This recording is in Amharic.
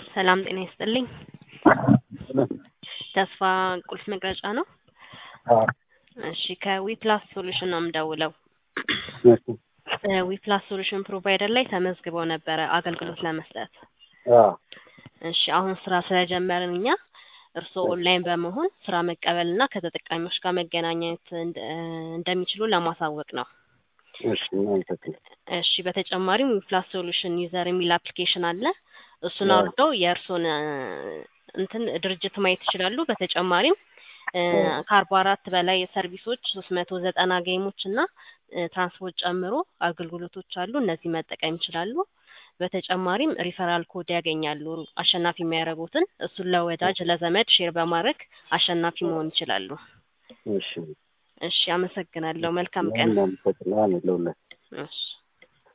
ሰላም ጤና ይስጥልኝ። ተስፋ ቁልፍ መቅረጫ ነው? እሺ ከዊፕላስ ሶሉሽን ነው የምደውለው። ዊፕላስ ሶሉሽን ፕሮቫይደር ላይ ተመዝግበው ነበረ አገልግሎት ለመስጠት። እሺ አሁን ስራ ስለጀመርን እኛ እርስዎ ኦንላይን በመሆን ስራ መቀበል እና ከተጠቃሚዎች ጋር መገናኘት እንደ- እንደሚችሉ ለማሳወቅ ነው። እሺ እናመሰግናለን። እሺ በተጨማሪም ዊፕላስ ሶሉሽን ዩዘር የሚል አፕሊኬሽን አለ። እሱን አዎ። አውርደው የእርስዎን እ፣ እንትን ድርጅት ማየት ይችላሉ። በተጨማሪም እ፣ አዎ። ከአርባ አራት በላይ ሰርቪሶች ሶስት መቶ ዘጠና ጌሞች እና እ፣ ትራንስፖርት ጨምሮ አገልግሎቶች አሉ። እነዚህ መጠቀም ይችላሉ። በተጨማሪም ሪፈራል ኮድ ያገኛሉ። አሸናፊ የሚያደርጉትን እሱን ለወዳጅ ለዘመድ ሼር በማድረግ አሸናፊ መሆን ይችላሉ። እሺ እሺ አመሰግናለሁ። መልካም ቀን። እናመሰግናለን ለሁላችንም። እሺ